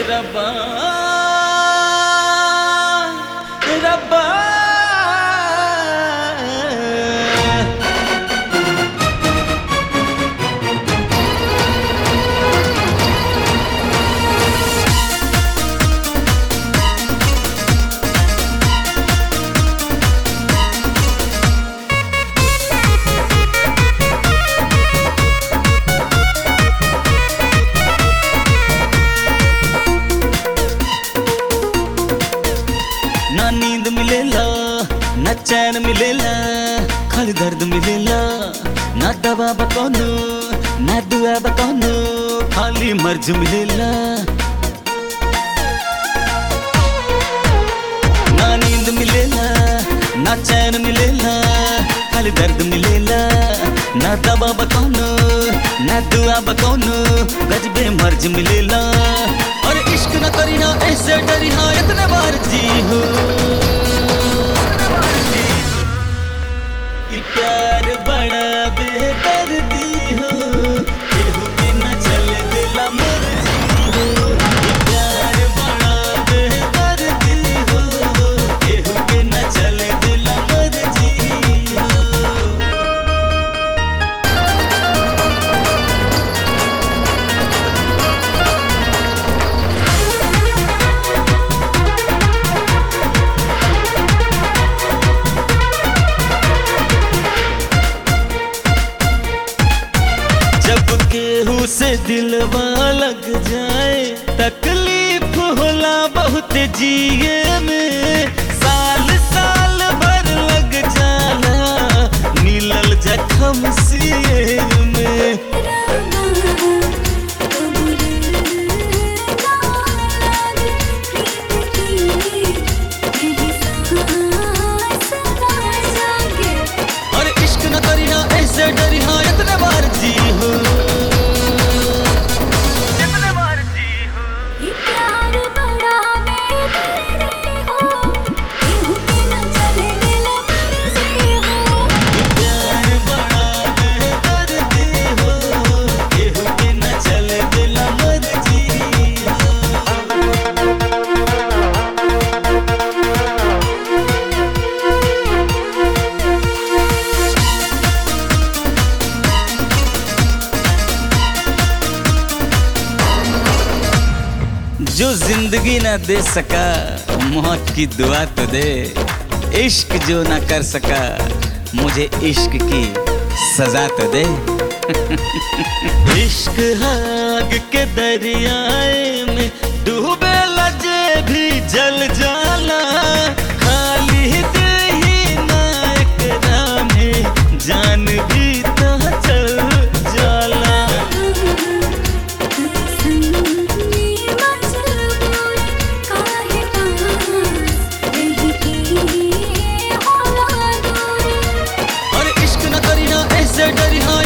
रब्बा रब्बा ना नींद मिलेला ना चैन मिलेला खाली दर्द मिलेला ना दवा बकौनो ना दुआ बकौनो खाली मर्ज मिलेला ना नींद मिलेला ना चैन मिलेला खाली दर्द मिलेला ना दवा बकौनो ना दुआ बकौनो गजबे मर्ज मिलेला और इश्क न करी ना ऐसे डरी हाँ इतने बार जी हो कि प्यार बड़ा बेदर्दी हो केहू के न चले दिला मर्जी हो कि प्यार बड़ा बेदर्दी हो केहू के न चले दिला मर्जी हो जब केहू से दिलवा लग जाए तकलीफ होला बहुत जिए में साल साल भर लग जाला मिलल जखम सिए में और इश्क न करी ना ऐसे डरी हाँ इतने बार जी हो इतने बार जी हो प्यार बड़ा बेदर्दी हो केहू के न चले दिला मर्जी हो जो जिंदगी ना दे सका मौत की दुआ तो दे इश्क जो ना कर सका मुझे इश्क की सजा तो दे इश्क आग के दरियाए में डूबे लजे भी जल जाला खाली दिल ही ना एकरा में जान भी तो चल जाला और इश्क न करी ना ऐसे डरी हाँ